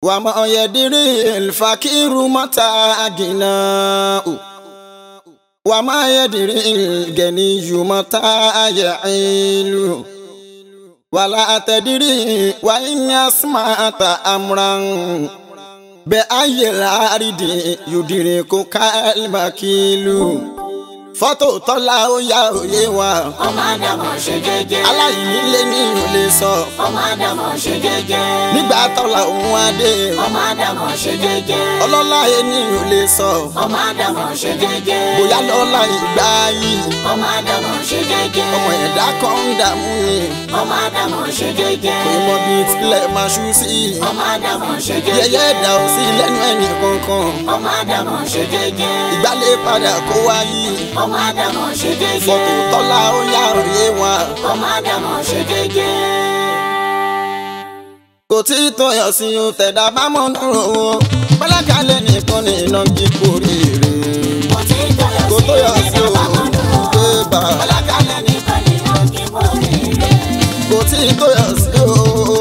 وما يدري الفقير متى أغناه وما يدري الغني متى يعيل ولا تدري وإن أسمعت أمرا بأي الأرض يدركك المكيل fọ́tò tọ́lá ó yá òye wa. ọmọ àdàmọ̀ ṣe jẹ́jẹ́. aláìní lé ní ìlú lè sọ. ọmọ àdàmọ̀ ṣe jẹ́jẹ́. nígbà tọ́lá òun adé. ọmọ àdàmọ̀ ṣe jẹ́jẹ́. ọlọ́lá ẹni ìlú lè sọ. ọmọ àdàmọ̀ ṣe jẹ́jẹ́. bóyá lọ́lá ìgbà yìí. ọmọ àdàmọ̀ ṣe jẹ́jẹ́. ọmọ ẹ̀dá kan ń dààmú ni. ọmọ àdàmọ̀ ṣe jẹ́jẹ́. kò mọ bí tilẹ̀ máa ṣú sí. ọmọ àdàmọ̀ ṣe jẹ́jẹ́. yẹyẹ ẹ̀dá ò sí lẹ́nu ẹnì kankan. ọmọ àdàmọ̀ ṣe jẹ́jẹ́. ìgbàlẹ̀ padà kó wáyé. ọmọ àdàmọ̀ ṣe jẹ́jẹ́. fọ́tò tọ́lá ó yá òye wa. ọmọ àdàmọ̀ ṣe jẹ́jẹ́. kò tí ì tọyọ̀ sí o tẹ̀dá bá mọ̀ dúró o. pẹ́lákàlẹ̀ nìkan ní iná jí kórìíre. kò tí ì tọyọ̀ kò sí tó yọ sí o ẹ̀dá bá mọ̀ dúró. pé bá Ọlákálẹ̀ nìkan ni wọ́n kí kórìíre. kò tí ì tó yọ sí o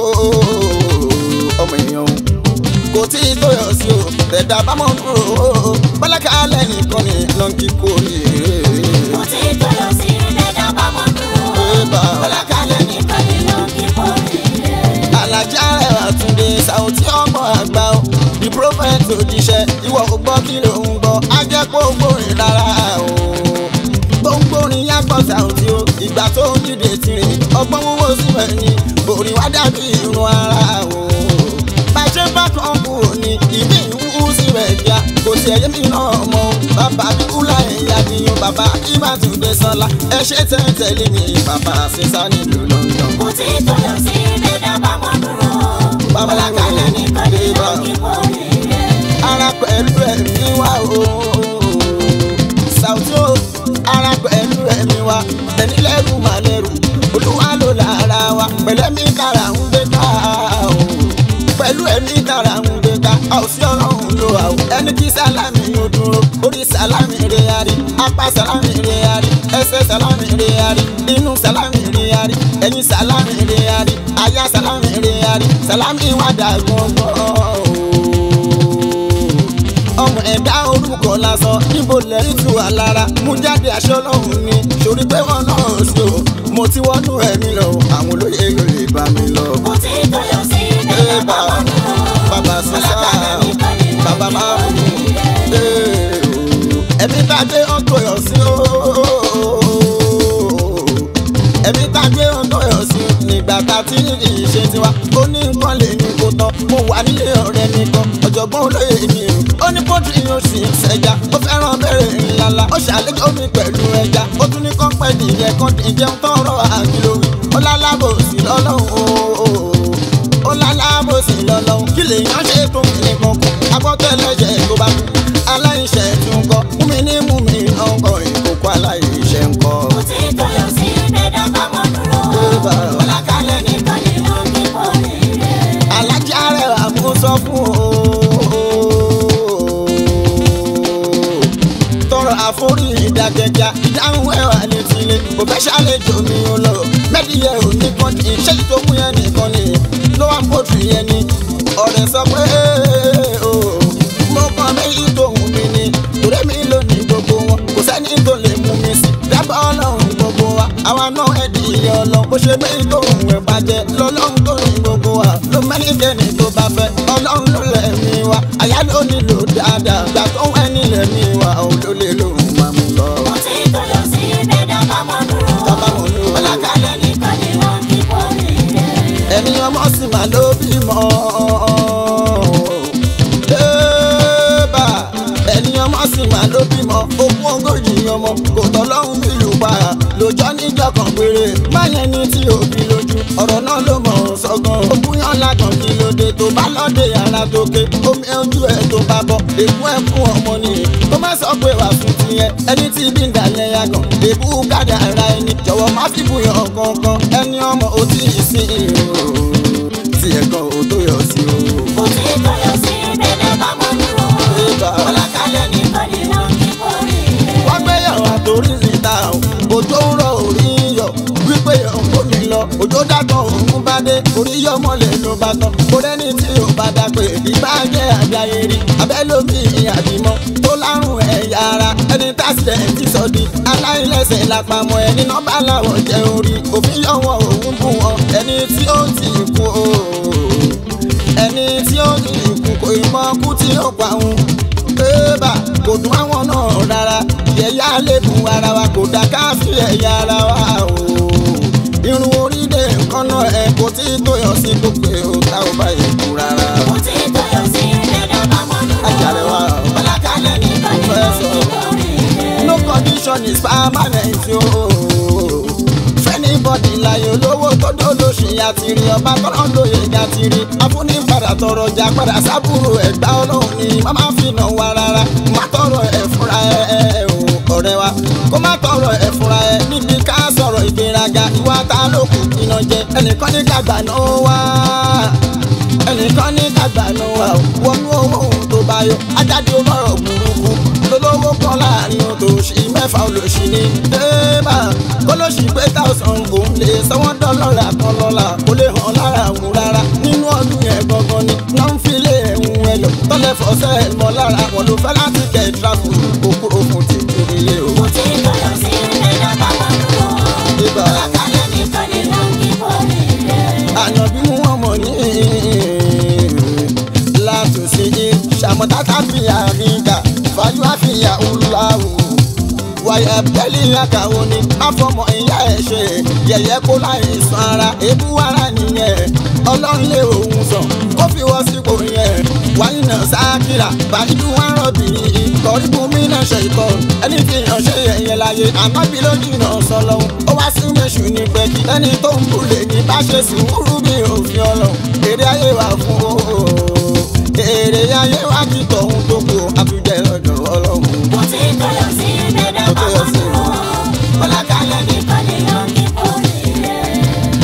ọmọ èèyàn kò tí ì tó yọ sí o tẹ̀dá bá mọ̀ dúró o pẹ́lákàlẹ̀ nìkan ní iná jí kórìíre. Kò tí ì tọyọ̀ sí ẹ̀dá bá mọ̀ dúró. pé bá Ọlákálẹ̀ nìkan ni wọ́n kí kórìíre. alájà rẹ̀ àtúndé sàùtì ọmọ àgbà o the prophet òjíṣẹ́ ìwọ ò gbọ́ kí ló ń gbọ́ á jẹ́ kó gbórin rárá o tó ń gbórin yàgbọ́ sàùtì o ìgbà tó ń dìde tirẹ̀ ọgbọ́n wúwo síbẹ̀ ni orin wá dàbí irun ara o bàjẹ́ bá kan kúrò ní ìmí ìwú síbẹ̀ kíá kò sí ẹ̀yẹ́ mi náà mọ́ o bàbá bíkúlà ẹ̀yà nìyẹn bàbá ìbátúndé sọlá ẹ ṣe tẹ́tẹ́lé mi bàbá sísá nílùú London. Kò tí ì tọyọ̀ sí ẹ̀dá bá mọ̀ dúró. Bàbá Ọlákálẹ̀ nìkan ni wọ́n kí kórìíre. ara pẹ̀lú ẹ̀mí wa o. Sàùtì o, ara pẹ̀lú ẹ̀mí wa. Ẹni lẹ́rù mà lẹ́rù, olúwa ló lára wa. Pẹ̀lú ẹ̀mí kára ń gbé ká o. Pẹ̀lú ẹ̀mí kára ń gbé ká. A ò sí ọlọ́run ló wà o. Ẹni kí sálámì yóò dúró. Orí sálámì rẹ̀ yarí. Apá sálámì rẹ̀ yarí. Ẹsẹ̀ sálámì rẹ̀ yarí. Inú sálámì rẹ̀ yarí. Ẹyin sálámì rẹ̀ yarí. Aya sálámì rẹ̀ yarí. Sálámì wà dà gbọ̀ngbọ̀n ọmọ ẹ̀dá orúkọ lásán níbo lẹ́yìn tù wá lára mú jáde aṣọ lọ́hùn ni sórí pé wọ́n náà sí o mo ti wọ́nú ẹ̀mí lọ àwọn olóyè yóò lè bá mi lọ. Kò tí ì tọyọ̀ sí ẹ̀dá bá mọ̀ dúró. bàbá sísá Ọlákálẹ̀ nìkan ni wọ́n bàbá kí máa ń kórìíre. ẹ̀mí tá a gbé ọ̀tọ̀ yọ̀ sí o ẹ̀mí tá a gbé ọ̀tọ̀ yọ̀ sí nígbà tá a ti ní ìṣe tiwa ó ní nǹkan lè ní kó tán mo wà nílé ọ̀rẹ́ mi kan ọ̀jọ̀gbọ́n olóyè mi o ó ní pọ́tù yóò sì ń ṣẹja ó fẹ́ràn bẹ̀rẹ̀ ńláńlá ó ṣàlejò mi pẹ̀lú ẹja ó tún ní kọ́pẹ́ nìyẹn kan ìjẹun tọrọ àgbélówí ó lálábòsí lọ́lọ́run o ó lálábòsí lọ́lọ́run kí lèèyàn ṣe tó kìnìún kan kù agbọ́tẹ́lẹ́jẹ̀ tó bá kú aláìṣẹ̀ tún kọ́ mú mi ní mú mi náà kọ́ ìkókó aláìṣẹ̀ ń kọ́. Kò tí ì tọyọ̀ sí ẹ̀dá bá mọ̀ dúró. Ọlákálẹ̀ nìkan ni wọ́n kí kórìíre. alájà rẹ̀ wà mú sọ fún o. tọrọ àforí ìdákẹjà ìdáhùn ẹwà ní tilé kò fẹ́ ṣàlejò mi ò lọ mẹ́díyẹ ò ní kan ní iṣẹ́ tó mú yẹn nìkan ni ló wà pọ̀jù yẹn ni ọ̀rẹ́ sọ pé o mo kàn méjì tó hùn mí ni torí mi ló ní gbogbo wọn kò sẹ́ni tó lè mú mi sí dábàá ọlọ́run gbogbo wa àwa náà ẹ̀dì ìyẹn ọlọ́run bó ṣe méjì tó hùn ẹ̀ bàjẹ́ lọ́lọ́run tó ní gbogbo wa ló mẹ́ni dẹ́ni tó bá fẹ́ ọlọ́run ló lẹ̀mí wa àyà ló nílò dáadáa gbà tó ń ẹni lẹ̀mí wa òun ló lè lòun máa mú lọ. Kò tí ì tọyọ̀ sí ẹ̀dá bá mọ̀ dúró. Bàbá mọ̀ ló. Ọlákálẹ̀ nìkan ni wọ́n kí kórìíre. ẹni ọmọ sì máa ló bímọ. Débà ẹni ọmọ sì máa ló bímọ ogún ogójì ọmọ kò tọ́lọ́hún nílùú pa lójọ́ níjọ́ kan péré báyẹn ní tí òbí lójú ọ̀rọ̀ náà ló mọ̀ ọ́ sọ́gàn ogún yàn lágàn kí ló dé tó bá lọ́dẹ ara tó ké omi ojú ẹ̀ tó bá bọ̀ èkú ẹ̀ fún ọmọ nìyí tó má sọ pé wà fún tiyẹn ẹni tí bí ń dàlẹ́ yàgàn èbú kádà ara ẹni jọ̀wọ́ má fi bùyàn kankan ẹni ọmọ ò tí ì sí ìrò tí ẹ̀kan ò tó yọ sí o. Kò tí ì tọyọ̀ sí ẹ̀dá bá mọ̀ dúró. Débà Ọlákálẹ̀ nìkan ni wọ́n kí kórìíre. wọ́n gbéyàwó àtòrí síta o òjò ń rọ orí ń yọ wípé òun kò ní lọ òjò dàgbọ́n òun bá dé orí yọ mọ́lẹ̀ ló bá tán kò rẹ́ni tí ò bá dá pé ìbá jẹ́ àbíayé rí abẹ́lómi àbímọ tó lárùn ẹ̀yà ara ẹni tásìlẹ̀ ti sọ di aláìlẹ́sẹ̀ lápamọ́ ẹni nọ́mbà làwọn jẹ́ orí òfin yọ̀wọ̀ òun bù wọn ẹni tí ó ti kú o ẹni tí ó ti kú kò mọ kú tí ó pa òun bébà kò dùn àwọn náà rárá yẹ̀yà lẹ́bùn ara wa kò dá káfí ẹ̀yà ara wa o irun orí dé nǹkan náà ẹ kò tí tó yọ sí gbogbo ò tá ò bá yẹ kú rárá. Mo ti tọyọ̀ sí ẹ̀dá bá mọ́ dúró. Àjàre wa o. Bọ́lákalẹ̀ nìkan ni mo ti lórí rẹ̀. no condition is permanent o. fẹ́nibọ́dì láyé olówó tó dólóṣì àtìrí ọba tọ́lọ́ lóye àtìrí afúnifàdà tọrọ jà padà sábúrò ẹ̀gbá ọlọ́run ni má má fi nà wá rárá má tọrọ ẹ̀ fúnra ẹ̀ ẹ̀ o ọ̀rẹ́ wa kó má tọrọ ẹ̀ fúnra ẹ̀ níbi ká sọ̀rọ̀ ìgbéraga ìwà ta ló kù iná jẹ ẹnìkan ní kàgbà náà wá ẹnìkan ní kàgbà náà wá o wọnú owó ohun tó bá yọ ajáde olóró burúkú lolówó kan láàrin òtòṣì mẹ́fà olóṣì ní débà kólóṣì pé táwọn òun lè sanwó dọ́lọ́rà kan lọ́la kó lè hàn lára òun rárá nínú ọdún yẹn gangan ni náà ń filé ẹ̀hún ẹ lọ tọ́lẹ̀ fọ́sẹ̀ ẹ̀ mọ́ lára wọn ló fẹ́ láti kẹ̀ tráfù òkú òfun ti kiri ilé o. Mo ti tọyọ̀ sí ẹ̀dá bá mọ́ dúró. Ibà. Bọ́lákalẹ̀ nìkan ni mo ti lórí rẹ̀. àyàn bí wọn mọ ní látòsí ṣàmọtátà fìyà ríga fàájú àfìyà ńláwù wàyà bẹ́lí àkàwọ́ ni àfọmọ ìyá ẹ̀ ṣe yẹ̀yẹ́ kó láì san ara èébú ara nìyẹn ọlọ́run lé òun sàn kó fi wọ́n sípò yẹn wáyé náà sákìrà bàdúdú wọn rọ̀bì kọ́ríbù mí náà ṣe ìkọ́ ẹni fi hàn ṣe yẹ̀yẹ́ láyé ànábì lójú náà sọ lọ́hùn ó wá sí méṣù ní pẹ́kí ẹni tó ń bulè ní bá ṣe sùúrù bí òfin ọlọ́run èrè ayé wà fún o èrè ayé wà kí tọ̀hún tó kù àfijẹ́ lọ́dọ̀ ọlọ́run. Mo ti tọyọ̀ sí ẹ̀dá bá mọ́ dúró. Bọ́lákalẹ̀ nìkan ni mo ti lórí rẹ̀.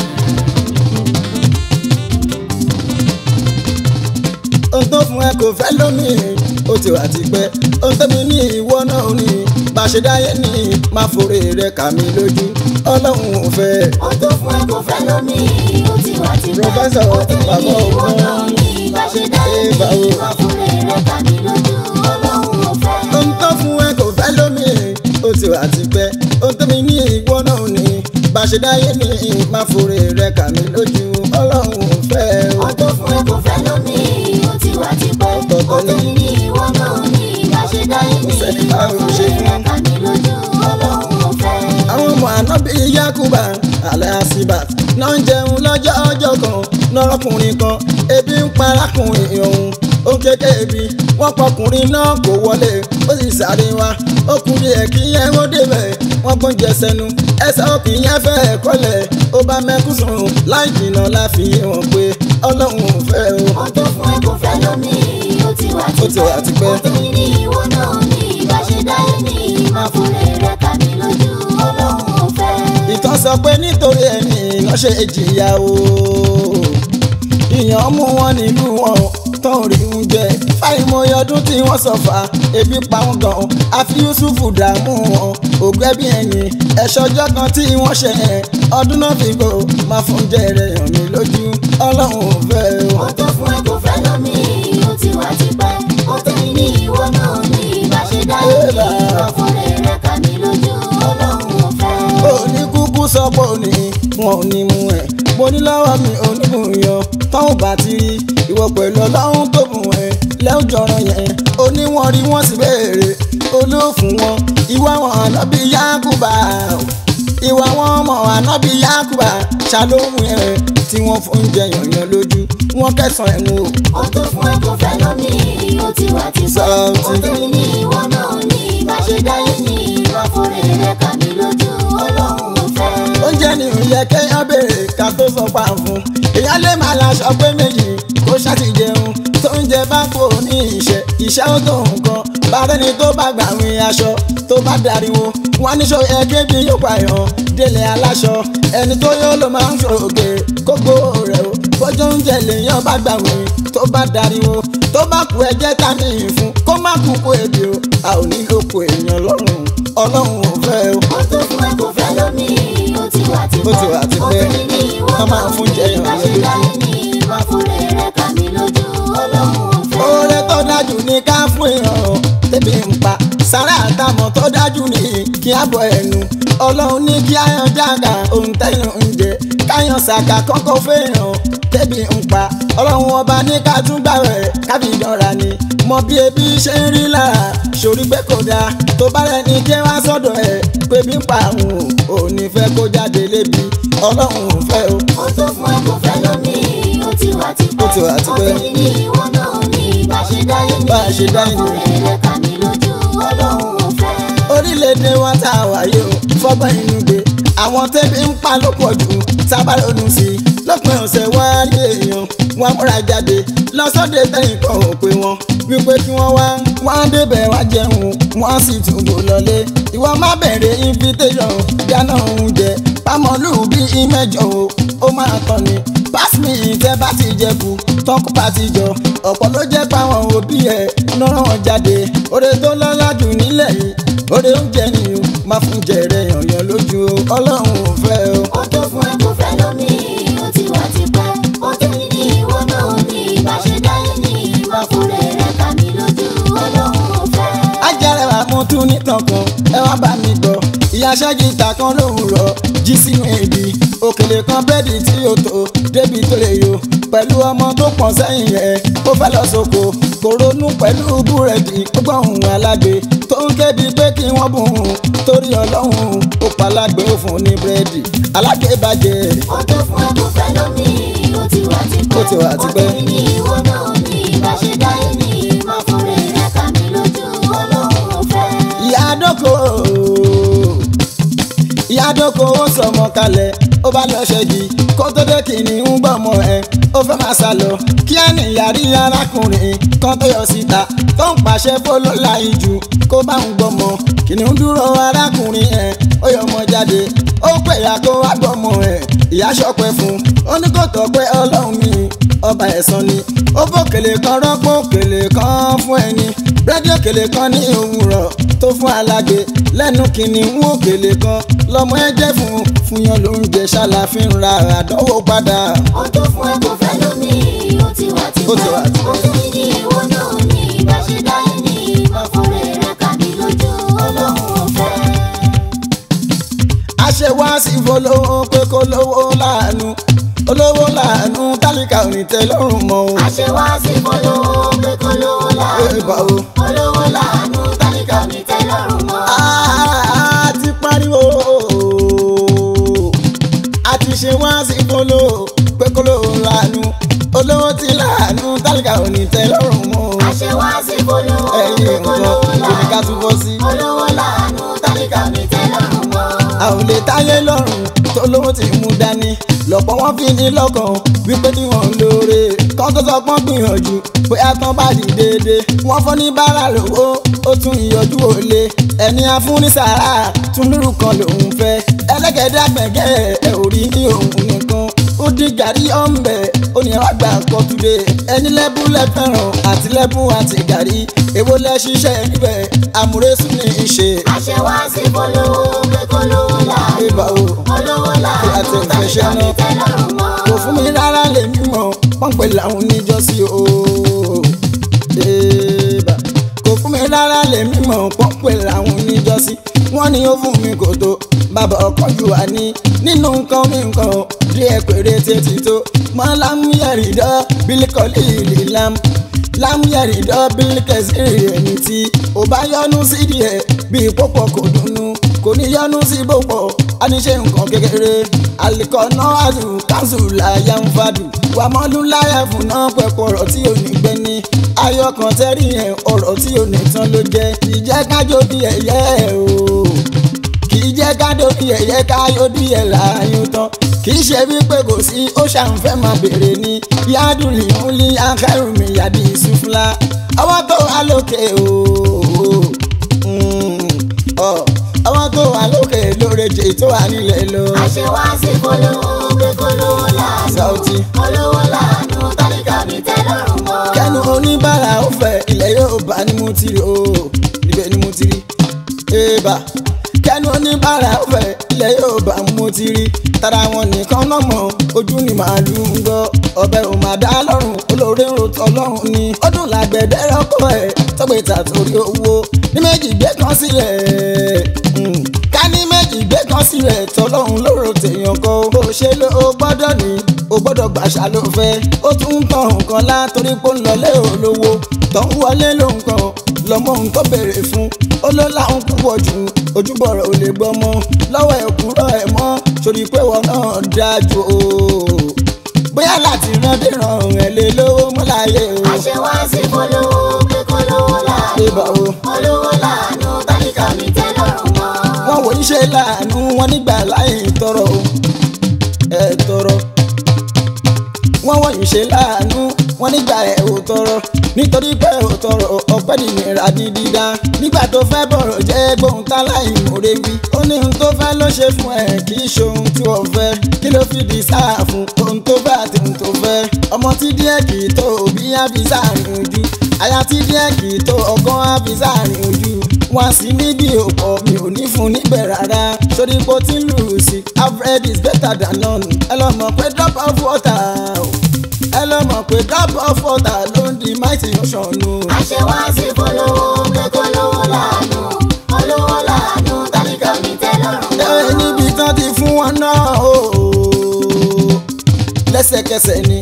ohun tó fún ẹ kò fẹ́ lómi ó ti wà tipẹ́ ohun tó mi ní ìwọ náà ò ní bá a ṣe dáyé ní máa forí rẹ kà mí lójú ọlọ́run ò fẹ́. Ó tó fún ẹ kò fẹ́ lómi, ó ti wà ti pẹ́. Prọfẹ́sọ̀ Ó ti ní bàbá ìwọ ògbọ́n. náà ní bá ṣe dáyé Ẹ ní báwo? ìwà fúnra rẹ̀ tàbí lójú ọlọ́run ò fẹ́. ohun tó fún ẹ kò fẹ́ lómi ó ti wà tipẹ́ ohun tó mi ní ìwọ náà ò ní bá a ṣe dáyé ní máa forí rẹ kà mí lójú ọlọ́run ò fẹ́. Ó tó fún ẹ kò fẹ́ lómi, ó ti wà ti pẹ́. Ó ti ní ìwọ náà ní bá ṣe dáyé ní Sẹ́ni ìwà báwo fúnra ṣe rẹ̀ fún? tàbí lójú ọlọ́run ò fẹ́. àwọn ọmọ ànábì yakuba alasibat náà ń jẹun lọ́jọ́ ọjọ́ kan lọ́rọ́kùnrin kan ebi ń parákùnrin ọ̀hún ó ń kéke ebi wọ́n pọkùnrin náà kò wọlé ó sì sáré wá ó kú díẹ̀ kí yẹn ó débẹ̀ wọ́n gbọ́n jẹ sẹ́nu ẹsẹ̀ òkì yẹn fẹ́ kọ́lẹ̀ ó bá mẹ́kún sùn láì jìnnà láfi hàn pé ọlọ́run ò fẹ́ o. Ó tó fún ẹ kò fẹ́ lómi, ó ti wà ti Ó ti wà ti pẹ́. Ó ti ní ìwọ náà ní bá ṣe dáyé ní ìwà fúnra rẹ̀ tàbí lójú ọlọ́run ò fẹ́. ìtàn sọ pé nítorí ẹni iná ṣe jìyà o ìyàn mú wọn nílùú wọn tó ń rí oúnjẹ fáìmọye ọdún tí wọ́n sọ̀fà ebi pa wọ́n gan àfi yusufu dààmú wọn ògbẹ́ bí ẹ̀yìn ẹ̀ṣọ́jọ́ kan tí wọ́n ṣe yẹn ọdún náà fi gbò máa fún jẹrẹ hàn mí lójú ọlọ́run ò fẹ́ o. Ó tó fún ẹ kò fẹ́ lómi, ó ti wà ti pẹ́. Ó ti ní ìwọ náà ní bá ṣe dáyé ní ìwà fúnra rẹ̀ tàbí lójú ọlọ́run ò fẹ́. òní kúkú sọ pé òní wọn ò ní mú ẹ mo ní lọ́wọ́ mi ò ní mú yan táwọn bá ti rí ìwọ pẹ̀lú ọlọ́run tó bù ẹ lẹ́ọ̀jọ̀rọ̀ yẹn òní wọn rí wọn sì béèrè olóòfún wọn ìwà wọn ànábì yakuba ìwà wọn ọmọ ànábì yakuba ṣàlóhùn ẹ tí wọn fún jẹ yànyàn lójú wọn kẹsàn ẹ mú o. Ó tó fún ẹ kò fẹ́ lómi, ó ti wà ti pẹ́. Ó ti ní ìwọ náà ní bá ṣe dáyé ní ìwà fúnra rẹ̀ tàbí lójú ọlọ́run ò fẹ́. oúnjẹ ni ò yẹ kéèyàn béèrè ká tó sọ pa fún èèyàn lè máa laṣọ pé méjì kó ṣáàtì jẹun tó ń jẹ bá kó ní ìṣe ìṣe ó tó nǹkan bàrẹ́ni tó bá gbàwìn aṣọ tó bá dariwo wọn níṣọ ẹgbẹ́ bí yóò pààyàn délé aláṣọ ẹni tó yóò ló máa ń ṣòge kókó rẹ o bójú oúnjẹ lèèyàn bá gbàwìn tó bá dariwo tó bá kú ẹjẹ ta ní ìfún kó má kú kó ebi o a ò ní lóko èèyàn lọ́rùn ọlọ́run ò fẹ́ o. Ó tó fún ẹ kò fẹ́ lómi, ó ti wà ti Ó ti wà ti Ó pẹ́. ti ní ìwọ Wọ́n máa náà fún jẹ ní èèyàn bá ṣe lójú. dáyé ní ìwà fúnra rẹ̀ tàbí lójú ọlọ́run ò fẹ́. oore tó dájú ní ká fún èèyàn tẹ́bi ń pa sára àtàmọ̀ tó dájú ní kí á bọ ẹnu ọlọ́run ní kí áyàn jága ohun tẹ́yìn ń jẹ káyàn ṣàkà kọ́kọ́ fẹ́yàn tẹ́bi ń pa ọlọ́run ọba ní ká tún gbà rẹ̀ kábí ìdánra ni mọ bí ebi ṣe ń rí lára sórí pé kò dáa tó bá rẹ̀ ní kí wá sọ́dọ̀ ẹ̀ pé bí ń pa àwọn ò ní fẹ́ kó jáde lébi ọlọ́run ò fẹ́ o. ó tó fún ẹ kò fẹ́ lómi ó ti wà tipẹ́. Ó ti wà tipẹ́. ó ti ní ìwọ náà ní bá ṣe dáyé ní. Bá a ṣe dáyé ní. ọkùnrin rẹ̀ kà mí lójú ọlọ́run ò fẹ́. orílẹ̀-èdè wa tá a wáyé o fọ́gbọ́n inú gbé àwọn tẹ́bí ń pa ló pọ̀ jù sábà ronú sí i lópin ọ̀sẹ̀ wá rí èèyàn wọn múra jáde lọ́sọ̀dẹ̀ tẹ̀yìn kan ò pé wọn wípé kí wọ́n wá wọ́n á débẹ̀ wá jẹun wọ́n á sì túbò lọlé ìwọ má bẹ̀rẹ̀ invitation dáná oúnjẹ pamọ́lù bí ìmẹ́jọ o ó máa tán ni pásítì tẹ́ bá ti jẹ kú tọ́kù bá ti jọ ọ̀pọ̀ ló jẹ́ páwọn òbí ẹ̀ lọ́rọ̀ wọn jáde oore tó lọ́lá jù nílẹ̀ yìí oore oúnjẹ nìyó máa fún jẹrẹ yànyàn lójú o ọlọ́run ò fẹ́ o. ó tó fún ẹ kò fẹ́ lómi ó ti wà tipẹ́. ó ti ní ìwọ náà ní bá ṣe dáyé ní. ọkùnrin rẹ̀ kà mí lójú ọlọ́run ò fẹ́. ajárẹwà mo tún nítàn kan ẹ wá bá mi gbọ́ ìyá ṣẹ́gìtà kan lówùrọ̀ jí sínú èdè òkèlè kan bẹ́ẹ̀dì tí ó tó débi tó lè yó pẹ̀lú ọmọ tó pọ̀n sẹ́yìn ẹ̀ ó fẹ́ lọ sóko kò ronú pẹ̀lú búrẹ́dì ó gbọ́ ohùn alágbe tó ń kébi pé kí wọ́n bùn ún torí ọlọ́run ó palágbe ó fún un ní búrẹ́dì alágbe bàjẹ́ ó tó fún ẹ kò fẹ́ lómi ó ti wà tipẹ́. Ó ti wà tipẹ́. ó ti ní ìwọ náà ní bá ṣe dáyé ní. ọkùnrin rẹ̀ kà mí lójú ọlọ́run ò fẹ́. ìyá àdókò ìyá àdókò ó sọmọ kalẹ̀ ó bá lọ ṣẹ́gi kó tó dé kìnìún gbọ́mọ ẹ̀ ó fẹ́ máa sá lọ kí á ní ìyàrí arákùnrin kan tó yọ síta tó ń pàṣẹ fọlọ́ láì jù kó bá ń gbọ́mọ kìnìún dúró arákùnrin ẹ̀ ó yọ ọmọ jáde ó pè ya kó wá gbọ́mọ ẹ̀ ìyá ṣọpẹ́ fún ó ní kò tọ́ pé ọlọ́run mi ọba ẹ̀san ni ó fòkèlè kan rọ́pò òkèlè kan fún ẹni rédíò òkèlè kan ní òwúrọ̀ tó fún alágbe lẹ́nu kìnìún òkèlè kan lọ́mọ ẹ jẹ́ fún fún yan lóúnjẹ ṣàlàfin ra àdánwò padà. ó tó fún ẹ kò fẹ́ lómi ó ti wà tipẹ́. Ó ti wà tipẹ́. ó ti ní ìwọ náà ní bá ṣe dáyé ní. ọkùnrin rẹ̀ kà mí lójú ọlọ́run ò fẹ́. àṣẹ wá sí ìfọlọ́wọ́ pé kó lówó láàánú olówó láàánú tálíkà ò ní tẹ́ lọ́rùn mọ́ o. àṣewá sí polówó pé kó lówó Ẹ bá láàánú. o. olówó láàánú tálíkà mi tẹ́ lọ́rùn mọ́. a ti pariwo a ti ṣe wá sí kóló pé kóló láàánú olówó ti láàánú tálíkà ò ní tẹ́ lọ́rùn mọ́ o. àṣewá sí polówó pé ẹ̀yin kó nǹkan lówó kò ní ká tún bọ́ sí. láàánú. olówó láàánú tálíkà mi tẹ́ lọ́rùn mọ́. a ò lè táyé lọ́rùn tó lówó ti mú dání lọ́pọ̀ wọn fi ní lọ́kàn wípé tí wọ́n ń lóore kán tó sọ pọ́n gbìyànjú bóyá tán bá di déédéé wọ́n fọ́ ní bára lówó ó tún ìyọjú òle ẹni afúnni sàrà tún lóru kan lòún fẹ́ ẹlẹ́gẹ̀dẹ́ àgbẹ̀gẹ́ ẹ̀ ò rí ní òun nìkan ó dín gàrí ọ̀nbẹ ó ní ẹwà gbà kọ́ túnde ẹni lẹ́bù lẹ́fẹ̀ràn àti lẹ́bù àti gàrí èwo lẹ́ ṣiṣẹ́ níbẹ̀ àmúrésù ní í ṣe àṣewá sí polówó pé kó lówó láàánú. ìbà o. olówó Àti láàánú ìfẹ́ tálíkà ṣẹ́ mi náà. tẹ́ lọ́rùn mọ́. kò fún mi rárá lè mímọ̀ wọ́n pè láwọn oníjọ́sí o. Èèbà. kò fún mi rárá lè mímọ̀ wọ́n pè láwọn oníjọ́sí wọ́n ní ó fún mi kò tó bàbá ọkàn jù wá ní nínú nǹkan mi nǹkan díẹ̀ péré tètè tó mọ́ lámúyẹ̀rìndọ́ bílíkọ́lì ìlì lam lámúyẹ̀rìndọ́ bílíkẹ́sìrì ẹni tí ò bá yọnu sí díẹ̀ bíi pọ́pọ̀ kò dùnnú kò ní yọnu sí pọ́pọ̀ á ní ṣe nǹkan kékeré alikọ̀nà àdù káńsù láyà ń fàdù wà mọ́lú láyà fún náà pẹ̀pọ̀ ọ̀rọ̀ tí ò ní gbẹ ní ayọ̀ kan tẹ́rì yẹn ọ̀rọ̀ tí ò ní tán ló jẹ́ ìjẹ́ kájọ bí ẹ̀yẹ́ o kì í jẹ́ kájọ bí ẹ̀yẹ́ káyọ̀ bí ẹ̀ láàyò tán kì í ṣe wípé kò sí ó ṣàǹfẹ́ máa bèrè ní yádùn lìhún lí akẹ́rù mi yàdí ìsúfúnlá ọwọ́ tó wà lókè o ọwọ́ tó wà lókè lóreje tó wà nílẹ̀ lọ. àṣewá sí polówó pé kó lówó láàánú. Sauti. olówó láàánú tálíkà mi tẹ́ lọ́rùn mọ́. kẹ́nu oníbàárà ó fẹ́ ilẹ̀ yóò bá ní mo ti rí o níbẹ̀ ni mo ti rí. èèbà kẹ́nu oníbàárà fẹ́ ilẹ̀ yóò bá mú ti rí tara wọn nìkan náà mọ̀ ojú ni màálù ń gbọ́ ọbẹ̀ ò máa dá lọ́rùn olóore ń rotọ́ ọlọ́run ni ó dùn lágbẹ̀dẹ rọ́kọ̀ ẹ̀ tọ́gbẹ̀ta torí owó ní méjì gbé kan sílẹ̀ mm, ká ní méjì gbé kan sílẹ̀ tọ́lọ́run lóró tèèyàn kan bó ṣe ló o gbọ́dọ̀ ní o gbọ́dọ̀ gbàṣà ló fẹ́ ó tún ń tàn nǹkan lá torí pé ó ń lọlé olówó tó ń wọlé ló ń kàn lọmọ ohun tó béèrè fún ó ló láwọn púpọ̀ jù ojúbọ̀rọ̀ ò lè gbọ́mọ lọ́wọ́ ẹ̀ kúrọ̀ ẹ̀ mọ́ sórí pé wọn náà dájú o bóyá láti rán dé ràn ẹ̀ lé lówó mọ́láyé o. àṣewá sí polówó pé kólówó Ibà láàánú o. olówó láàánú tálíkà mi tẹ́ lọ́rùn mọ́. wọ́n wò ń ṣe láàánú wọn nígbà láì tọrọ o ẹ tọrọ wọ́n wọ̀nyí ṣe láàánú wọn nígbà ẹ ò tọrọ nítorí pé ò tọrọ ọpẹ́ nìyẹn ní dídá nígbà tó fẹ́ bọ̀rọ̀ jẹ́ gbóhùn tá láì mòre wí ó ní ohun tó fẹ́ ló ṣe fún ẹ kì í ṣe ohun tí wọ́n fẹ́ kí ló fi di sáà fún ohun tó fẹ́ àti ohun tó fẹ́ ọmọ tí díẹ̀ kì í tó òbí á fi sáàrin ojú aya tí díẹ̀ kì í tó ọgán á fi sáàrin ojú wọn sì níbi òpó mi ò ní fún níbẹ̀ rárá sórí ipò tí ń lù sí average is better than none ẹ lọ mọ̀ pé drop of water o. ẹ lọ mọ̀ pé drop of water ló ń di mighty ocean o. àṣewá sí polówó pé kólówó láàánú olówó láàánú tálíkà mi tẹ́ lọ́rùn ẹ mọ́. níbi tán ti fún wọn náà o lẹ́sẹ̀kẹsẹ̀ ni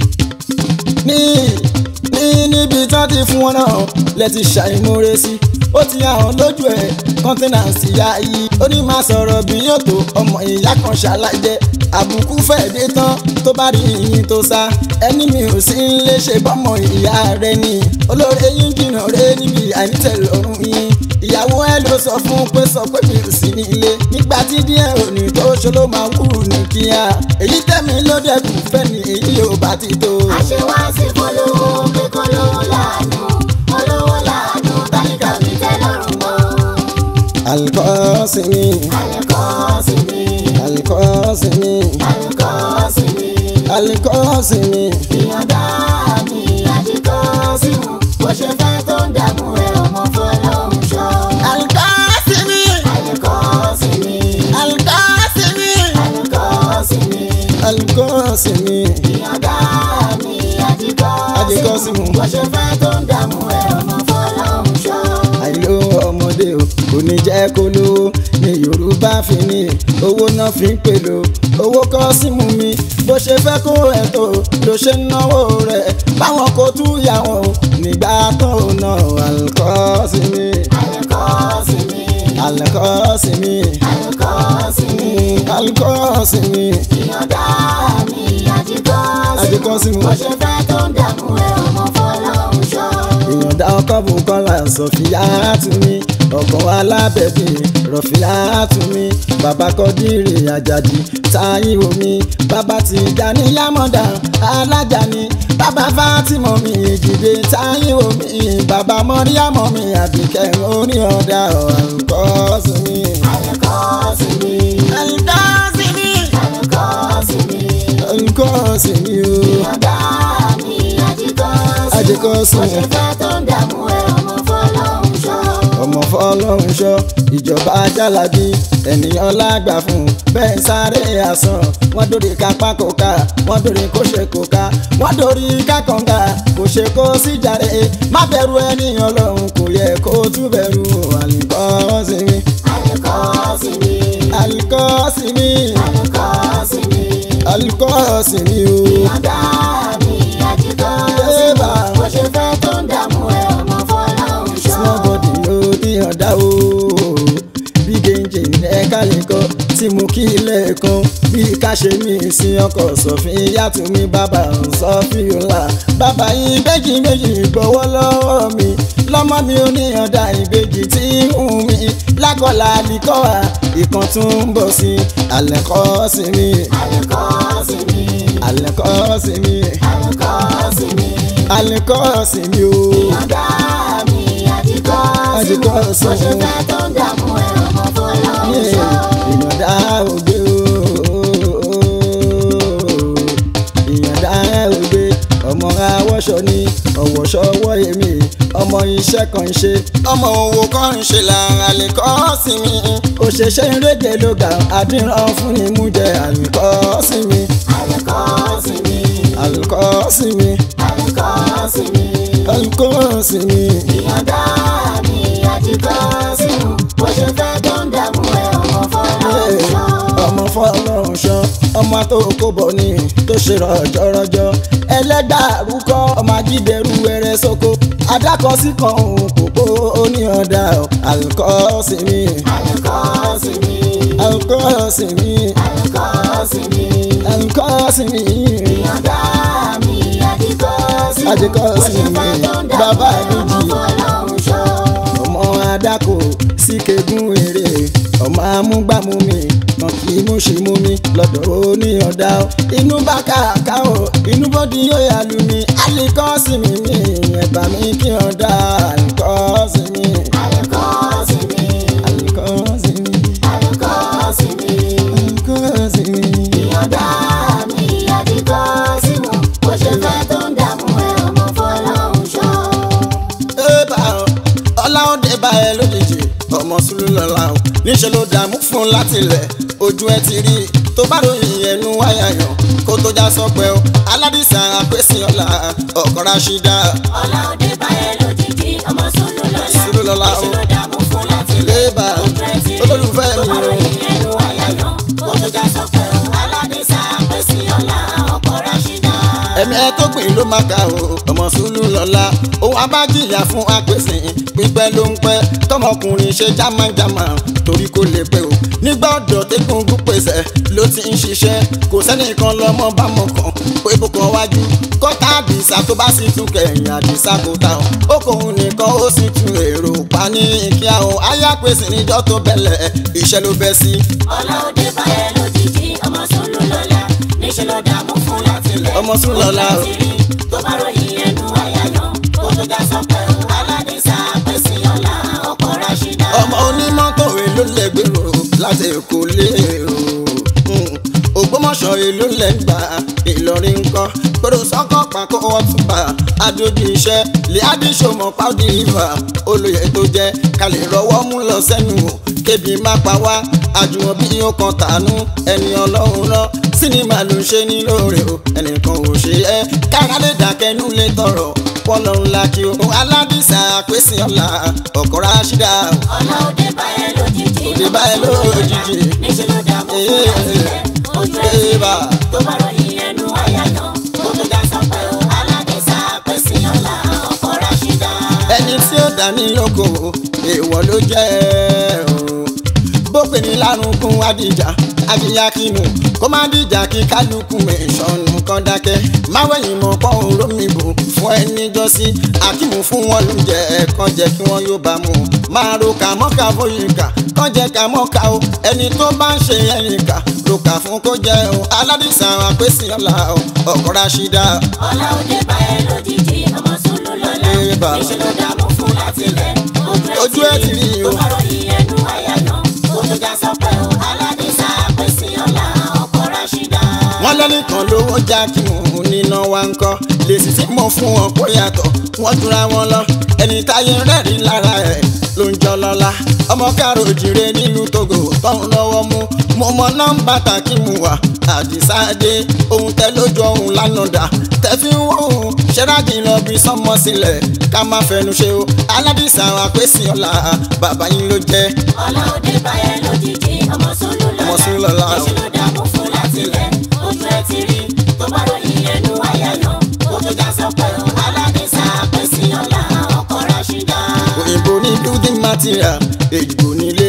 ní ní níbi tán ti fún wọn náà lẹ ti ṣàìmúre sí ó ti hàn lójú ẹ kọ́ńtínàǹsì ya yìí ó ní máa sọ̀rọ̀ bí yóò tó ọmọ ìyá kan ṣàlàjẹ àbùkù fẹ́ẹ̀ dé tán tó bá rí yín tó sá ẹni mi ò sí ń lè ṣe bọ́mọ ìyá rẹ ni olóore yín jìnnà rẹ níbi àìnítẹ̀lọ́rùn yín ìyàwó ẹ ló sọ fún pé sọ pé mi ò sí nílé nígbà tí díẹ̀ òní tó ṣe ló máa wúrù ní kíá èyí tẹ̀mí ló dẹ̀kun fẹ́ ni èyí ò bá ti tó. àṣewá sí polówó pé kólówó láàánú olówó láàánú tálíkà mi tẹ́ lọ́rùn mọ́. alikọ́sìmí àlùkọ́sìmí alikọ́sìmí àlùkọ́sìmí alikọ́sìmí ìyọ̀dá mi àdìkọ́sìmù bó ṣe fẹ́ tó ń dààmú ẹ ọmọ fọlọ́hún ṣọ́. alikọ́sìmí àlùkọ́sìmí alikọ́sìmí àlùkọ́sìmí alikọ́sìmí ìyọ̀dá mi àdìkọ́sìmù Àdìkọ́símù. bó ṣe fẹ́ tó ń dààmú ẹ ọmọ fọlọ́hún ṣọ́. àìló ọmọdé o kò ní jẹ́ kó lówó ní yorùbá fi ní owó náà fi ń pèlò owó kọ́ símú mi bó ṣe fẹ́ kó ẹ̀ tó ló ṣe ń náwó rẹ̀ báwọn kò tú yà wọn o nígbà tó ná àlùkọ́sìmí àlùkọ́sìmí àlùkọ́sìmí àlùkọ́sìmí àlùkọ́sìmí ìyọ̀dá mi àdìkọ́sìmù Àdìkọ́símù. bó ṣe fẹ́ tó ń dààmú ẹ ọmọ fọlọ́hún ṣọ́. ìyọ̀ǹda ọkọ̀ Bùkọ́lá Sọ̀fíà Túnmí ọkọ̀ alábẹ̀bí Rọ̀fíà Túnmí bàbá Kọ́dírì Àjàdí Táíwò mi bàbá Tìjàní Yámọ̀dá alájà ni bàbá Fátímọ̀ mi Jìdé Táíwò mi bàbá Mọ́ríàmọ̀ mi Àbíkẹ́ orí ọ̀dà Àlùkọ́sìmí. àlùkọ́sìmí Àlùkọ́sìmí. àlùkọ́sìmí Àlùkọ́sìmí o. ìyọ̀dá mi àdìkọ́sìmù Àdìkọ́símù. bó ṣe fẹ́ tó ń dààmú ẹ ọmọ fọlọ́hún ṣọ́. ọmọ fọlọ́run ṣọ́ ìjọba jálàbí ènìyàn lágbà fún bẹ́ẹ̀ sáré àsán wọ́n dórí kápá kòká wọ́n dórí kó ṣe kòká wọ́n dórí kákànga kò ṣe kó síjàre má bẹ̀rù ènìyàn lọ́hùn kò yẹ kó tún bẹ̀rù àlùkọ́sìmí àlùkọ́sìmí àlùkọ́sìmí àlùkọ́sìmí àlùkọ́sìmí o. ìyọ̀dá mi àdìkọ́sìmù Ébà. bó ṣe fẹ́ tó ń dààmú ẹ ọmọ fọlọ́hún ṣọ́. small body ló ní ọ̀dà o big engine ẹ̀ka lẹ́kọ́ tí mo kí lẹ́ẹ̀kan bí ká ṣe mí sí ọkọ̀ sọ̀fin yàtọ̀ mi bàbá sọ́fin ńlá bàbá yìí méjì méjì gbọ́wọ́ lọ́wọ́ mi lọ́mọ mi ò ní ọ̀dà ìbejì tí ń hù mí lákọ̀ọ́lá àlìkọ́ wa ìkan tún ń bọ̀ sí àlẹ́kọ́ sí mi àlùkọ́sìmí àlẹ́kọ́ sí mi àlùkọ́sìmí àlẹ́kọ́ sí mi o ìyọ̀dá mi àdìkọ́sìmù Àdìkọ́símù. bó ṣe fẹ́ tó ń dààmú ẹ ọmọ fọlọ́hún ṣọ́. ìyọ̀dá ògbé ìyọ̀dá ògbé ọmọ awọ́ṣọ ni ọ̀wọ́ṣọwọ́ èmi ọmọ iṣẹ́ kan ń ṣe ọmọ òwò kan ń ṣe lára lè kọ́ sí mi òṣèṣe ìrédè ló ga àdìrán fún ni mú jẹ àlùkọ́ sí mi àlùkọ́ sí mi àlùkọ́ sí mi àlùkọ́ sí mi àlùkọ́ sí mi. ìyọ̀dá mi àjíkọ́ sí mu bó ṣe fẹ́ tó ń dààmú ẹ ọmọ fọlọ́ sọ. ọmọ fọlọ́run ṣan ọmọ tó kó bọ̀ ní tó ṣe rọ̀jọ̀rọ̀jọ̀ ẹlẹ́gbàrúkọ ọmọ ajídẹrú ẹrẹ sóko adákọ̀sí kan òun kòkó oníyànda àlùkọ́ sí mi àlùkọ́ sí mi àlùkọ́ sí mi àlùkọ́ sí mi àlùkọ́ sí mi ìyọ̀dá mi àjíkọ́ sí mu Àjíkọ́ bó sí ṣe mi, fẹ́ tó ń dààmú bàbá ẹ ọmọ àdújì. fọlọ́ sọ. ọmọ adáko síkegún èrè ọmọ amúgbàmúmi kan kì í múṣìmú mi lọ́dọ̀ oníyànda o inú bá kàkà o inú bọ́dí yóò yà lù mí àlìkọ́ sí mi mi ẹ̀bà mi kí ọ̀dà àlìkọ́ sí mi àlùkọ́ sí mi àlìkọ́ sí mi àlùkọ́ sí mi. àlìkọ́ sí mi. ìyọ̀dá mi àjíkọ́ sí mu bó ṣe fẹ́ tó ń dààmú ẹ ọmọ fọlọ́ sọ. Ébà o, ọláòdè bá ẹ lójijì ọmọ sùlù lọ́la o níṣẹ́ ló dààmú fún láti lẹ̀ ojú ẹ ti rí i tó bá ròyìn ẹnu wáyà yàn kó tó já sọpẹ́ o aládìsá àpèsè ọ̀la ọkọ̀ ráṣídà ọlá òde báyẹ̀ lójijì ọmọ sùlù lọ́la Sùlù lọ́la o. níṣẹ́ ló dààmú fún láti lẹ̀ Ébà o, ojú ẹ ti rí olólùfẹ́ tó mi bá o. ròyìn ẹnu àyàyàn kó tó já sọpẹ́ o aládìsá pèsè ọ̀la ọkọ̀ ráṣídà. ẹ̀mí ẹ tó gbìn ló máa ka o ọmọ sùlù lọ́la òun abájìyà fún apèsè pípẹ́ ló ń pẹ́ tọmọkùnrin ṣe jámájámá torí kò lè pẹ́ o nígbà ọ̀dọ̀ tẹ́kùngún pèsè ló ti ń ṣiṣẹ́ kò sẹ́nìkan lọ́mọ bá mọ̀ kàn pé kò kàn wájú kọ́tà àdìsá tó bá sì tún kẹ̀yìn àdìsá kò ta o ó kòun nìkan ó sì tún èrò pa ní kíá o ayá pèsè níjọ́ tó bẹ̀lẹ̀ iṣẹ́ ló bẹ́ sí ọlá òde báyẹ̀ lójijì ọmọ sùlù lọ́la níṣẹ́ ló dààmú fún láti lẹ̀ Ọmọ Sùlù lọ́la o. ojú ẹ ti rí tó bá ròyìn ẹnu àyàyàn kó tó já sọpẹ́ o aládìsá pèsè ọ̀la ọkọ̀ ráṣídà. ọmọ onímọ́tò èlò lẹ́gbẹ̀rọ láti èkó lérò ògbómọ̀ṣọ́ èlò lẹ́gbà ìlọrin ńkọ́ pẹ̀lú sọ́kọ̀ pàkó ọ̀túnba adójú iṣẹ́ lẹ́àdí sọmọ pàdé ìfà olóyè tó jẹ́ kalẹ̀ rọwọ́ mú lọ sẹ́nu o kébi má pa wá àjùmọ̀ bí ó kan tànú ẹni ọlọ́run rán sinimá ló ń ṣe ní lóore o ẹnìkan ò ṣe é kára lè dákẹ́nu lè tọrọ pọ́nlọ́ ńlá kí o aládìsá pèsè ọ̀la ọkọ̀ ráṣídà o. ọlá òde báyẹ̀ lójijì Òde báyẹ̀ lójijì. níṣẹ́ ló dààmú fún láti lẹ̀ ojú ẹ ti rí Ébà. tó bá ròyìn ẹnu àyàyàn kó tó já sọpẹ́ o aládìsá pèsè ọ̀la ọkọ̀ ráṣídà. ẹni tí ó dání lóko èèwọ̀ ló jẹ́ o. bó pè ní lárúkún adìjà adìyakínú kó má dìjà kí kálukú ìṣọ̀nù kan dákẹ́ máwẹ̀yìn mọ̀ pọ̀ òró mi bò fún ẹni jọ́sí akímù fún wọn lóúnjẹ kan jẹ́ kí wọ́n yóò bá mu máa ro kà mọ́kà fóyìnkà kan jẹ́ kà mọ́kà o ẹni tó bá ń ṣe ẹ̀yìn kà ro kà fún kó jẹ́ o aládìsá àpèsè ọ̀la o ọ̀kọ̀ ráṣídà ọlá òde báyẹ̀ lójijì ọmọ sùlù lọ́la Ébà. níṣẹ́ ló dààmú fún láti lẹ̀ Ojú ẹ ti rí o. tó bá ròyìn ẹnu àyàyàn kó tó já sọpẹ́ o aládìsá pèsè ọ̀la ọkọ̀ ráṣídà. wọ́n lẹ́nìkan lówó já kí mò ń níná wa ń kọ́ lèsì tí mo fún wọn kó yàtọ̀ wọ́n jura wọn lọ ẹni táyé rẹ́rìn lára ẹ̀ ló ń jọ lọ́la ọmọ káàró jire nílùú Togo tọ́hún lọ́wọ́ mú mo mọ nọ́mbà tàkì mu wá àdìsáde ohun tẹ lójú ohun lánàdà tẹfí ń wò ó ṣẹ́ráàgì lọ bí sọ́mọ sílẹ̀ ká má fẹnu ṣe o aládìsá àpèsè ọ̀la bàbá yín ló jẹ́ ọlá òde báyẹ̀ lójijì ọmọ sùlù lọ́la Ọmọ Sùlù lọ́la. níṣẹ́ ló dààmú fún láti lẹ̀ ojú ẹ ti rí tó bá ròyìn ẹnu àyàyàn kó tó já sọpẹ́ o aládìsá pèsè ọ̀la ọkọ̀ ráṣídà. òyìnbó ní building material èjìgbò nílé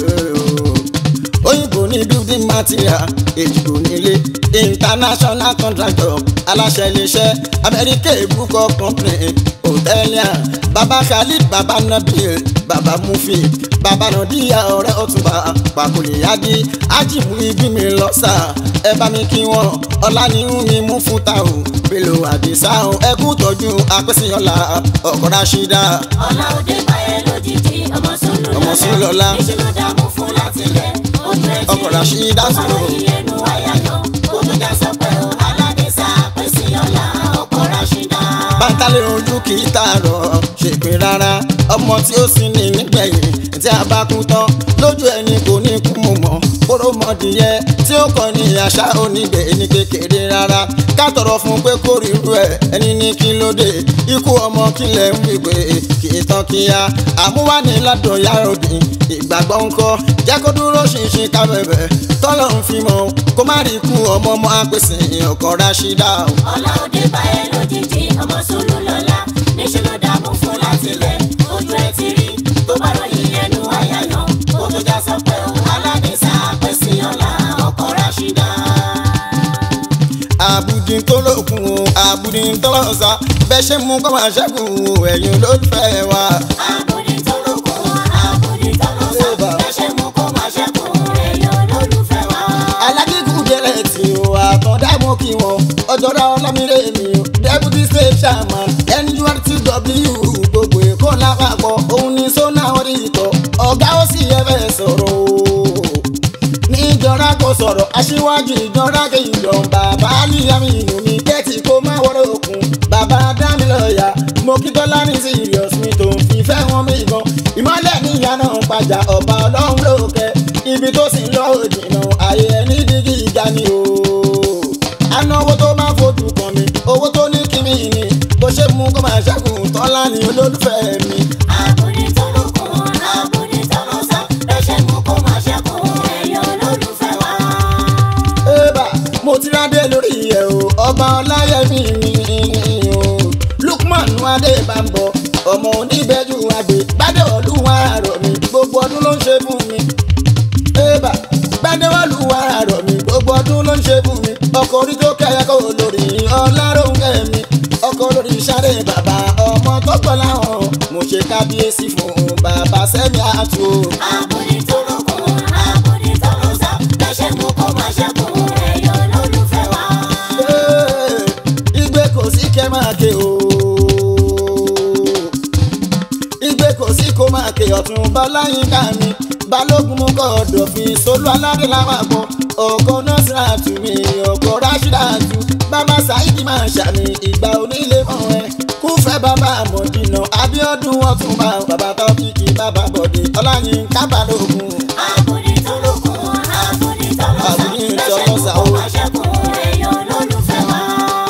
òyìnbó ní building material èjìgbò nílé international contractor aláṣẹ iléeṣẹ́ amẹ́ríkà ìbúkọ company hòtẹ́ẹ̀lìà baba khalid baba nabil baba mufi baba nadiya ọ̀rẹ́ ọ̀túnba pàkòlìyájí ajibu ibi mi lọ́sà ẹ bá mi kí wọn ọlá ní ń mi mú fún ta o pẹ̀lú àdìsá o ẹ kú tọ́jú apẹ́sẹ̀yọ́lá ọkọ̀ ráṣídà ọlá òde báyẹ̀ lójijì ọmọ sùlù Ọmọ Sùlù lọ́la. níṣẹ́ ló dààmú fún láti lẹ̀ ojú ẹ ti Ọkọ̀ Rashida tó bá sùn. ròyìn ẹnu àyàyàn kó tó já sọpẹ́ o aládìsá pèsè ọ̀la ọkọ̀ ráṣídà. bàtàlẹ̀ ojú kì í tààrọ̀ ṣèpín rárá ọmọ tí ó sì ní nígbẹ̀yìn tí a bá kú tán lójú ẹni kò ní kú mọ̀ mọ́ kóró mọ̀dìyẹ tí ó kàn ní àṣà onígbè ní kékeré rárá ká tọrọ fún pé kó ríru ẹ ẹni ní kí ló dé ikú ọmọ kílẹ̀ ń wípé kì í tán kíá àmúwání ládùn yàrá òdì ìgbàgbọ́ ńkọ́ jẹ́ kó dúró ṣinṣin ká bẹ̀bẹ̀ tọ́lọ̀ ń fi mọ́ kó má rí ikú ọmọ ọmọ apèsè ọkọ̀ ráṣídà o. ọlá òde bá ẹ lójijì ọmọ sùúrù lọ́la níṣẹ́ ló dààmú fún láti lẹ̀ ojú ẹ ti rí tó bá ròyìn ẹnu àyàyàn kó tó já sọ pé òun aládìsá pèsè ọlá ọkọ̀ ráṣídà. àbùdín tó lókun o àbùdín tó lọ́sà bẹ́ẹ̀ ṣe mú kọ́ máa ṣẹ́gun o ẹ̀yin olólùfẹ́ wa. àbòdì tó lókun àbòdì tó lọ́sàn ẹ̀ṣẹ̀ mú kó máa ṣẹ́kùn èèyàn olólùfẹ́ wa. alágígùn délẹ̀ tí o àtọ̀dá mú kí wọn ọjọ́ra ọlámírè mi o deputy state chairman nurtw gbogbo èkó lápapọ̀ òun ni sọ́nà orí ìtọ́ ọ̀gá ó sì yẹ fẹ́ sọ̀rọ̀ o níjọra kò sọ̀rọ̀ aṣíwájú ìjọra kejìjọ bàbá níyàmí inú mi tẹ́tí kó má wọ́rọ̀ òkun bàbá dámilọ́yà mo kí tọ́lá ní serious mi tó ń fìfẹ́ wọn mi gan ìmọ́lẹ̀ níyà náà ń pàjà ọba ọlọ́run lókè ibi tó sì ń lọ òjìnà ààyè ẹni dígí ìjà ni o anáwó tó máa fojú kan mi owó tó ní kí mi ní bó ṣe mú kó máa ṣẹ́kùn tọ́lá ní olólùfẹ́ mi. àbòdì tó lókun àbòdì tó lọ́sàn ẹ̀ṣẹ̀ mú kó máa ṣẹ́kùn èèyàn olólùfẹ́ wa. Ébà mo ti rádé lórí ẹ̀ o ọba ọláyẹmí mi o Lukman Adébámbọ ọmọ oníbẹ̀jú àgbè gbádé olúwa rọ̀ mi gbogbo ọdún ló ń ṣe fún mi. Ébà gbádé olúwa rọ̀ mi gbogbo ọdún ló ń ṣe fún mi ọkọ̀ orí tó kẹ́yà kó lórí ọláròǹkẹ́ mi ọkọ̀ lórí sáré bàbá ọmọ tó gbọ́ láwọn mo ṣe kábíyèsí fún bàbá sẹ́mi àtò. àbòdì tó lókun àbòdì tó lọ́sàn ẹ̀ṣẹ̀ mú kó máa ṣẹ́kùn èèyàn olólùfẹ́ wa. Ee, igbe kò sí kẹ́ máa ké o. igbe kò sí kó máa ké ọ̀tún bọ́láyínká mi balógun mú kọ́ ọ̀dọ̀fin solú aládé lápapọ̀ ọkọ̀ nọ́ọ̀sìrà tù mí ọkọ̀ ráṣídà tù bàbá sáìdì máa ṣàmì ìgbà onílé mọ́ ẹ kúfẹ́ bàbá àmọ̀dínà abíọ́dún ọ̀túnba bàbá tọ́kìkì bàbá bọ̀dé ọláyínká balógun. àbòdì tó lókun àbòdì tó Àbòdì lọ́sàn tó ẹ̀ṣẹ̀ mú lọ́sàn kó o. máa ṣẹ́kùn èèyàn olólùfẹ́ wa.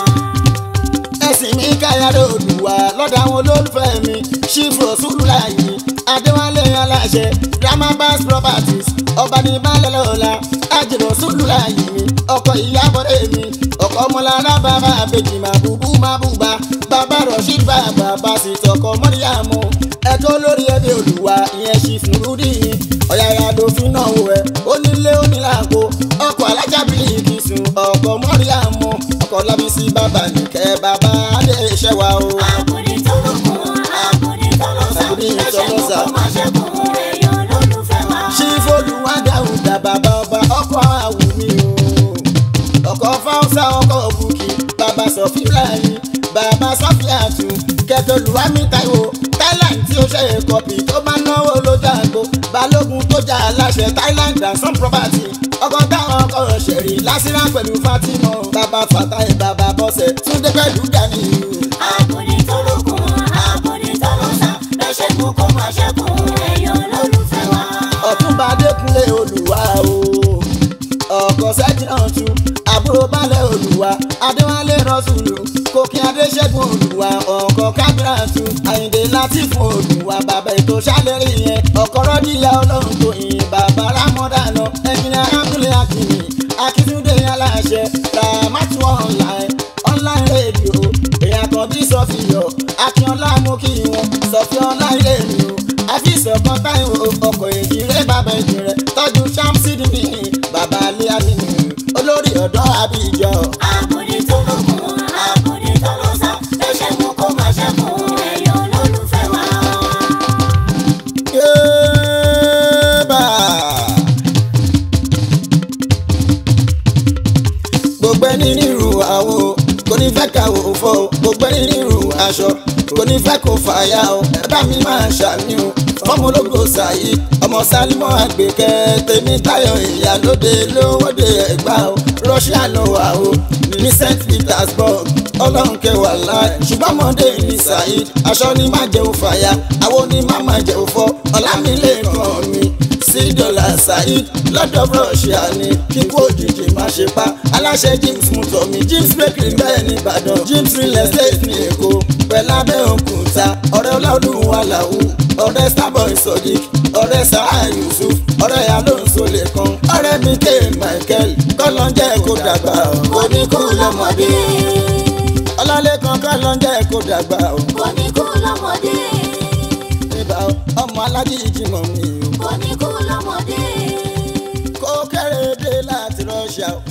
ẹ̀sìn mi káyàrá òdùwà lọ́dọ̀ àwọn olólùfẹ́ mi ṣífù ọ̀ṣunláyé adéwálé aláṣẹ ramabas properties ọba ní balẹ̀ lọ́la àjèrò ọ̀ṣunláyé mi ọkọ̀ ìyábọ̀dé mi ọkọ̀ ọmọlára bàbá àbèjì màbúbú màbúbá bàbá rọ̀ṣíd bàbá bàṣì tọkọ mọ́ríyàmù ẹ̀kọ́ lórí ẹbí olùwà ìyẹn ṣífù rúdì ọ̀yàyà dòfin náà wò ẹ́ onílé onílàpọ̀ ọkọ̀ alájàbílì kìsùn ọkọ̀ mọ́ríyàmù ọkọ̀ lábísí bàbá nìkẹ́ bàbá adé iṣẹ́ wa o. àbòdì tó lókun àbòdì tó lọ́sàn Àbòdì tó ẹ̀ṣẹ̀ mú lọ́sàn. kó máa ṣẹ́kùn èèyàn olólùfẹ́ wa. ṣífòlùwà dáhùdà bàbá ọba ọkọ̀ àwùmí o. ọkọ̀ fáwọ́sà ọkọ̀ bùkì bàbá sọ̀fíà yìí bàbá sọ́fíà tù kẹtọlùwàmí táìwò thailand tí ó ṣe é kọpì tó máa náwó ló jàgbó balógun tó jà aláṣẹ thailand and some property ọkọ̀ táwọn ọkọ̀ ṣẹ̀rí lásìrà pẹ̀lú fatima bàbá fatai bàbá bọ́sẹ̀ túndé pẹ̀lú gani àbòdì tó lókun àbòdì tó lọ́sàn ẹ̀ṣẹ̀ mú kó máa ṣẹ́kùn èèyàn olólùfẹ́ wa. ọ̀túnba adékúnlé olùwà o ọkọ̀ sẹ́jìnàtú àbúrò balẹ̀ olùwà adéwálé rọ́sùlù kòkè adéṣẹ́gun olùwà ọkọ̀ kábíràtú àyìndé látìfún olùwà bàbá ètò sálẹ̀rì yẹn ọkọ̀ rọ́díyà ọlọ́run tó yin bàbá rámọ́dánà ẹ̀jìnà abdulé akínní akíntúndé aláṣẹ ramatu online online radio èèyàn kan bí sọfìyọ akínọlá mú kí wọn sọfìọlá ilé mi o àfíìsì ọkàn táìwò ọkọ̀ èjìrè bàbá ìjìnrẹ̀ tọ́jú samsidi ní bàbá alẹ́ àmínú olórí ọ̀dọ́ àbíjọ. àbòdì tó lókun àbòdì tó lọ́sàn ẹ̀ṣẹ̀ mú kó máa ṣẹ́kùn èèyàn olólùfẹ́ wa. Yéèbà. gbogbo ẹni nírú àwo kò ní fẹ́ ká wò fọ́ o. gbogbo ẹni nírú aṣọ kò kò ní fẹ́ kó fàyà o ẹ̀bá mi máa ṣàmì o fọ́mọ ológo sàyí ọmọ sálímọ́ àgbẹ̀kẹ́ tèmi táyọ̀ ìyálóde lówóde ẹ̀gbá o Russia ló wà o ní St Petersburg ọlọ́run kẹwàá láì ṣùgbọ́n ọmọdé ní Saheed aṣọ ni má jẹ́ òfàyà àwọn ni má má jẹ́ òfọ́ ọ̀làmílẹ̀kàn mi sí dọ́là Saheed lọ́dọ̀ Russia ni kíkú òjijì má ṣe pa aláṣẹ James mutomi James bakery bẹ́ẹ̀ ní Ìbàdàn James real estate ní Èkó pẹ̀lú Abẹ́òkúta ọ̀rẹ́ ọlọ́run wà láwù ọ̀rẹ́ starboy sodiq ọ̀rẹ́ sarah yusuf ọ̀rẹ́ alonso lẹ́kan ọ̀rẹ́ mike michael kọ́lọ́njẹ́ kó dàgbà o. kò ní kú lọ́mọdé ọlọ́lẹ́kan kọ́lọ́njẹ́ kó dàgbà o. kò ní kú lọ́mọdé nígbà ọmọ alájíjì mọ̀ mi o. kò ní kú lọ́mọdé kó kéré dé láti Russia o.